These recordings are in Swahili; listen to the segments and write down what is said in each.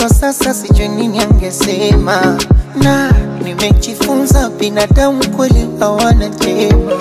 kwa sasa sijui nini angesema, na nimejifunza binadamu kweli hawana jema.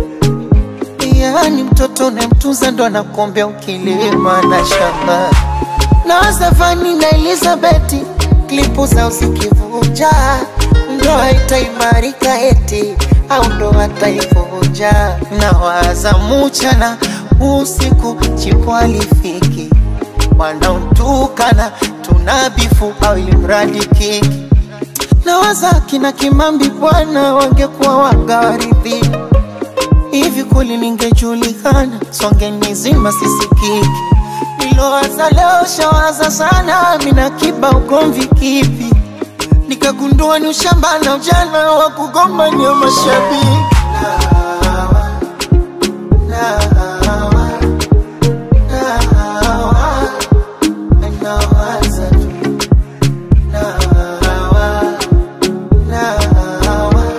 Yaani mtoto unayemtunza ndo anakuombea ukilima na shamba na Stefani na Elizabeth klipu zao zikivuja, ndoa itaimarika eti au ndoa taivunja. Na waza mchana usiku, chipo alifiki wanaotukana tunabifu au ilimradi kiki na waza kina Kimambi bwana wangekuwa wagawaridhi hivi kweli ningejulikana songe nizima sisikiki nilowaza leo shawaza sana mina kiba ugomvi kipi nikagundua ni ushamba na ujana wa kugombania mashabiki nawaza tu nawa nawa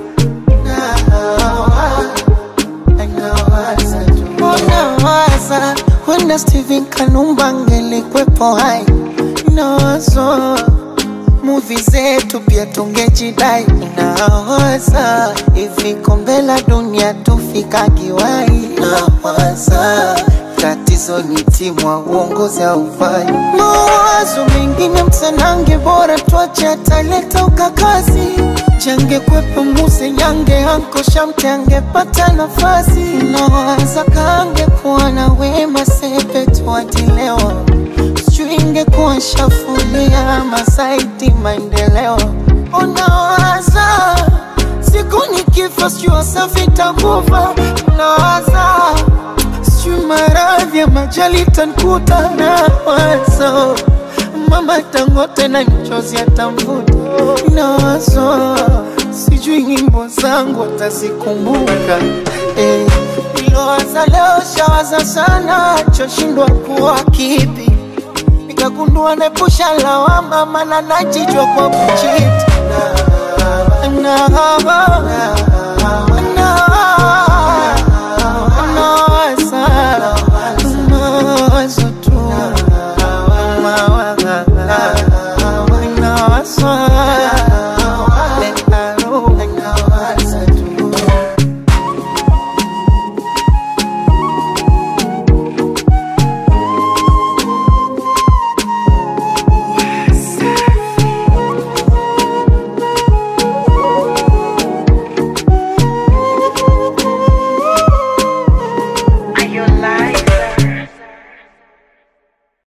Nawaza wenda Steven Kanumba angelikwepo hai, nawazo muvi zetu pia tungejidai. Nawaza hivi kombe la dunia tufika kiwai. Nawaza tatizo ni timu wa uongozi haufai. Mawazo mengine msanange, bora tuache ataleta ukakazi change kwepo muse nyange anko shamte angepata nafasi nawaza kange kuwa na wema sepe tuatilewa sijui ingekuwa shafulia masaiti maendeleo unawaza siku nikifa sijui wasafi takufa nawaza sijui maradhi ya majali tankuta nawaza mama tangote na mchozi atamvuta nawazo sijui nyimbo zangu atazikumbuka eh. Nilowaza leo shawaza sana choshindwa kuwa kipi nikagundua nepusha lawama mana najijwa kwa kuchiti na, na, na,